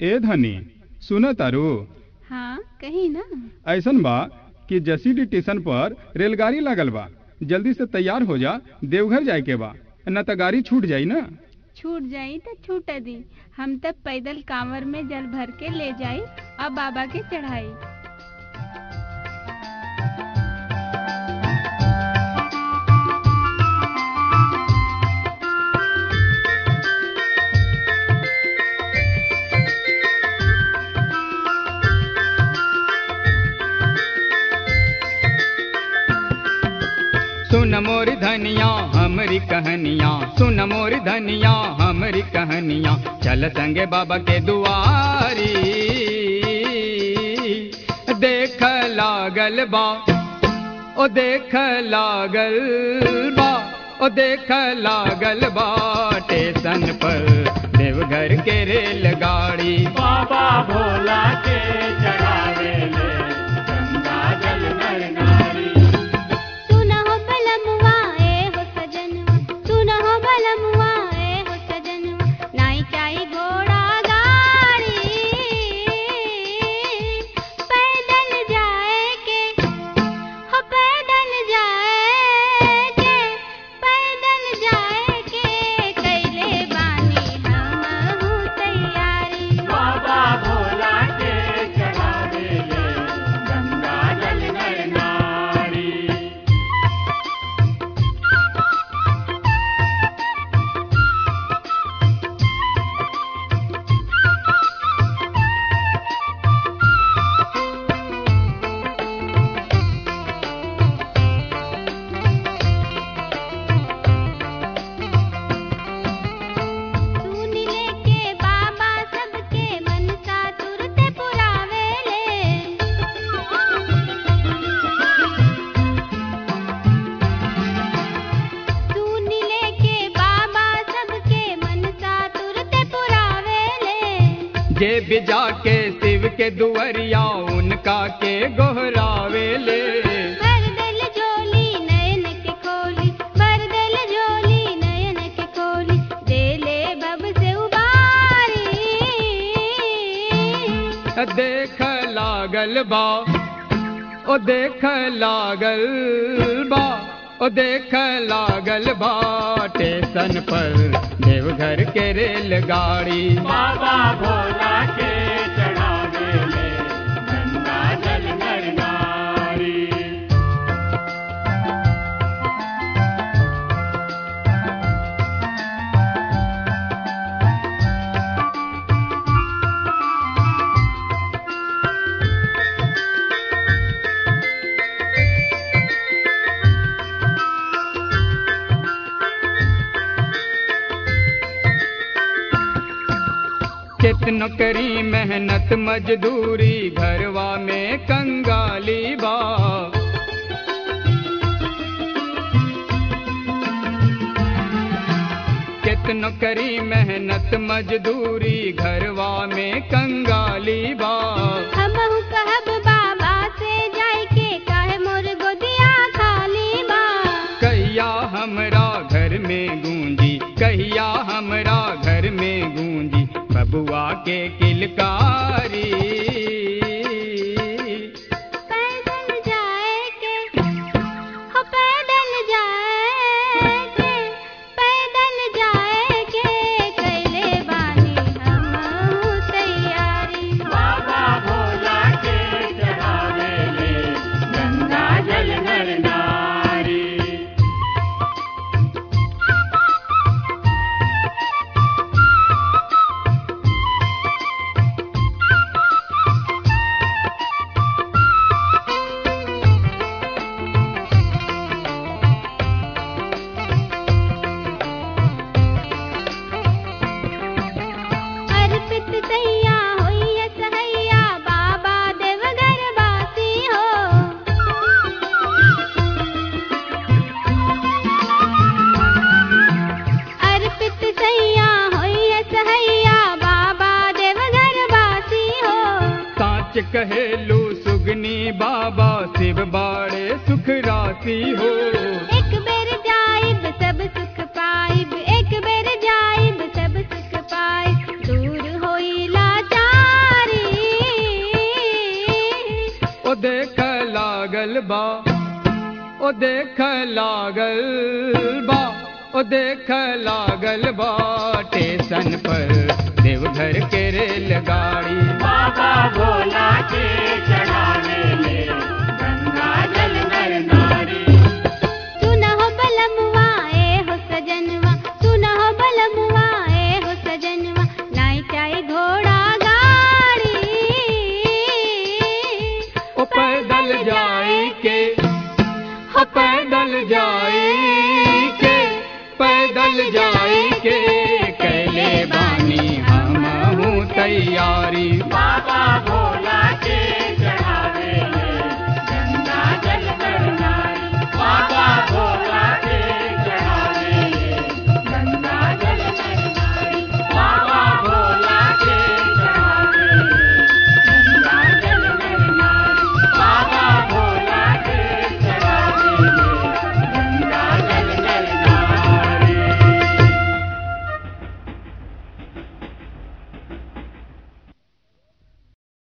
ए धनी सुन तारू हाँ कही ना ऐसन बा कि जसीडी स्टेशन पर रेलगाड़ी लगल बा जल्दी से तैयार हो जा देवघर जाए के बा न त गाड़ी छूट जाई ना छूट जाई तो छूट दी हम तब पैदल कांवर में जल भर के ले जाई और बाबा के चढ़ाई सुन मोरी धनिया हमरी कहनिया सुन मोरी धनिया हमरी कहनिया चल संगे बाबा के दुआरी देख लागल बा ओ देख लागल बा ओ देख लागल बा स्टेशन पर देवघर के रेलगाड़ी बाबा भोला के चढ़ावे ले गंगा जल नर नारी सुना हो बलमुआ ए हो सजनवा सुना हो बलमुआ ए हो सजनवा नाई चाही घोड़ा गाड़ी पैदल जाए के हो पैदल जाए के पैदल जाए के कैले बानी हम हूँ तैयारी बाबा भोला के चढ़ावे ले गंगा जल नर नारी सुन लेके बाबा सबके मनसा तुरत पुरावे ले सुन लेके बाबा सबके मनसा तुरत पुरावे ले जे बिजा के शिव के दुअरिया उनका के गोहरावे ले भर दिल झोली नयन के खोली भर दिल झोली नयन के खोली दे ले बब से उबारी देख लागल बा ओ देख लागल बा ओ देख लागल बा स्टेशन पर देवघर के रेलगाड़ी बाबा भोला के चढ़ावे ले गंगा जल नर नारी कितनो करी मेहनत मजदूरी घरवा में कंगाली बा कितनो करी मेहनत मजदूरी घरवा में कंगाली बा हम कहब बाबा से जाय के काहे मोर गोदिया खाली बा कहिया हमरा घर में गूंजी कहिया हमरा घर में गूंजी बबुआ के किलकारी पैदल जाए के हो पैदल जाए के पैदल जाए के कैले बानी हम हूँ तैयारी बाबा भोला के चढ़ावे ले गंगा जल नर नारी अर्पित सैया होइए सहैया बाबा देवघर वासी हो अर्पित सैया होइए सहैया बाबा देवघर वासी हो साच कहेलू सुगनी बाबा शिव बाड़े सुख राशि हो एक बेर जाइब सब सुख पाइब एक बेर जाइब सब सुख पाइब दूर होई लाचारी लागल बा ओ देख लागल बा ओ देख लागल बा स्टेशन पर देवघर के रेलगाड़ी बाबा भोला के चढ़ावे ले गंगा जल नर नारी सुन हो बलमुआ ए हो सजनवा सुन हो बलमुआ ए हो सजनवा नाई चाहे घोड़ा गाड़ी ओ पैदल जाए के ओ पैदल जाए के पैदल जाए के कैले बानी हम हूँ तैयारी बाबा